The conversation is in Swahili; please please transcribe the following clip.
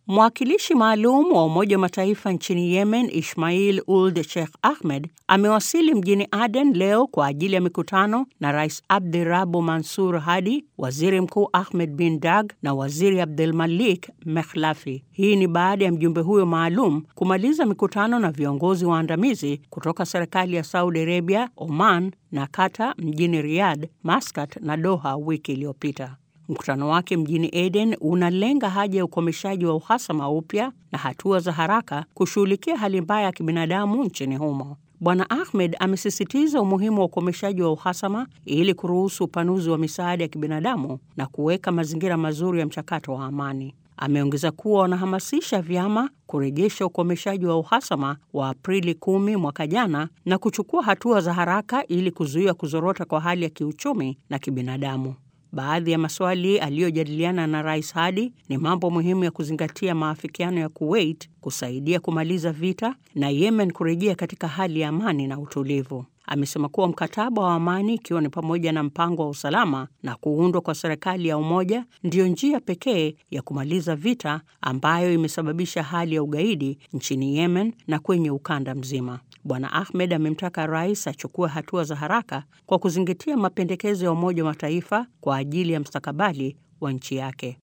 Mwakilishi maalum wa Umoja wa Mataifa nchini Yemen, Ismail Uld Sheikh Ahmed, amewasili mjini Aden leo kwa ajili ya mikutano na Rais Abdirabu Mansur Hadi, Waziri Mkuu Ahmed bin Dag na Waziri Abdulmalik Mekhlafi. Hii ni baada ya mjumbe huyo maalum kumaliza mikutano na viongozi waandamizi kutoka serikali ya Saudi Arabia, Oman na Qatar mjini Riyadh, Muscat na Doha wiki iliyopita. Mkutano wake mjini Aden unalenga haja ya ukomeshaji wa uhasama upya na hatua za haraka kushughulikia hali mbaya ya kibinadamu nchini humo. Bwana Ahmed amesisitiza umuhimu wa ukomeshaji wa uhasama ili kuruhusu upanuzi wa misaada ya kibinadamu na kuweka mazingira mazuri ya mchakato wa amani. Ameongeza kuwa wanahamasisha vyama kurejesha ukomeshaji wa uhasama wa Aprili kumi mwaka jana na kuchukua hatua za haraka ili kuzuia kuzorota kwa hali ya kiuchumi na kibinadamu. Baadhi ya maswali aliyojadiliana na Rais Hadi ni mambo muhimu ya kuzingatia: maafikiano ya Kuwait kusaidia kumaliza vita na Yemen kurejea katika hali ya amani na utulivu. Amesema kuwa mkataba wa amani, ikiwa ni pamoja na mpango wa usalama na kuundwa kwa serikali ya umoja, ndiyo njia pekee ya kumaliza vita ambayo imesababisha hali ya ugaidi nchini Yemen na kwenye ukanda mzima. Bwana Ahmed amemtaka rais achukue hatua za haraka kwa kuzingatia mapendekezo ya Umoja wa Mataifa kwa ajili ya mustakabali wa nchi yake.